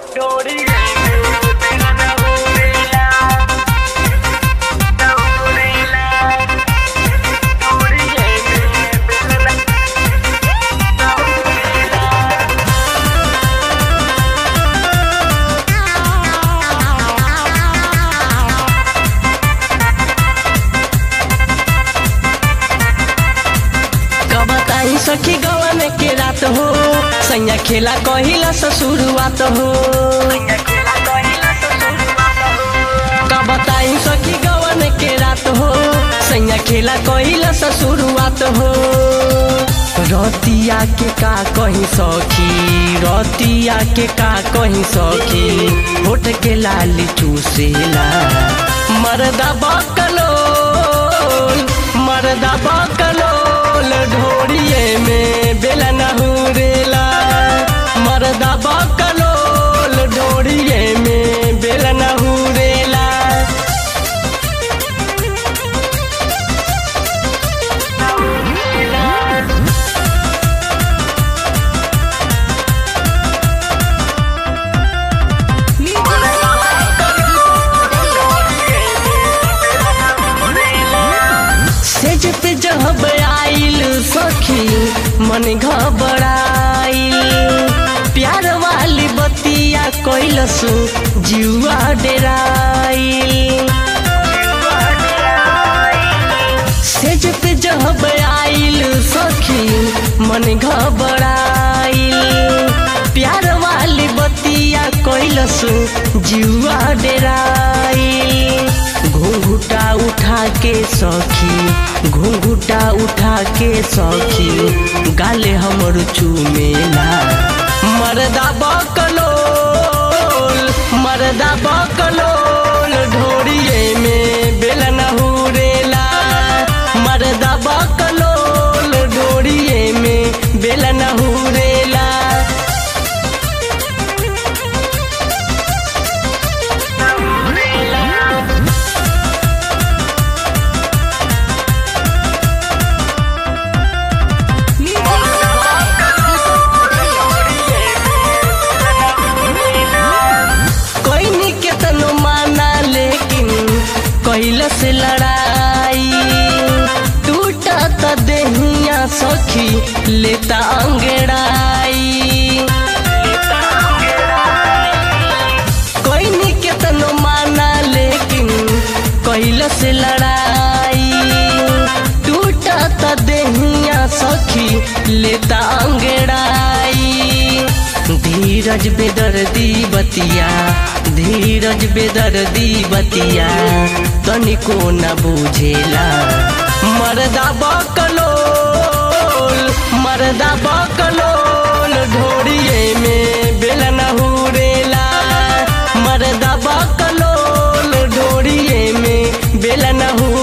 कबताई सखी गवन के रात हो सैया खेला कहिला से शुरुआत हो कबताई सखी गवन के रात हो सैया खेला कहिला से शुरुआत हो रतिया के का कहीं सखी रतिया के का कहीं सखी होठ के लाली चूसेला मरदा बकलो मरदा बकलोल ढोरिए में बेला नहुरेला मरदा बकलोल ढोरिए में बेला नहुरेला सेज पे जब आइल सखी मन घबराइल प्यार वाली बतिया कैलस जुआ डेराइल सेज पे जब आइल सखी मन घबराइल प्यार वाली बतिया कैलस जुआ डेराइल घुंघुटा उठा के सखी घुंघुटा उठा के सखी गाले हमर चूमेला मरदा बकलोल मरदा बकलोल ढोरिए में बेला नहुरेला मरदा बकलोल ढोरिए में बेला नहुरेला कोई के तनो माना लेकिन कैल से लड़ाई टूटा त देहिया सखी लेता अंगड़ाई कोई के तनो माना लेकिन कैल से लड़ाई टूटा त देहिया सखी लेता अंगड़ाई धीरज बेदर्दी बतिया धीरज बेदर्दी बतिया तनिको न बुझेला मरदा बकलोल मरदा बकलोल ढोरिए में बेला नहुरेला मरदा बकलोल ढोरिए में बेला नहुरेला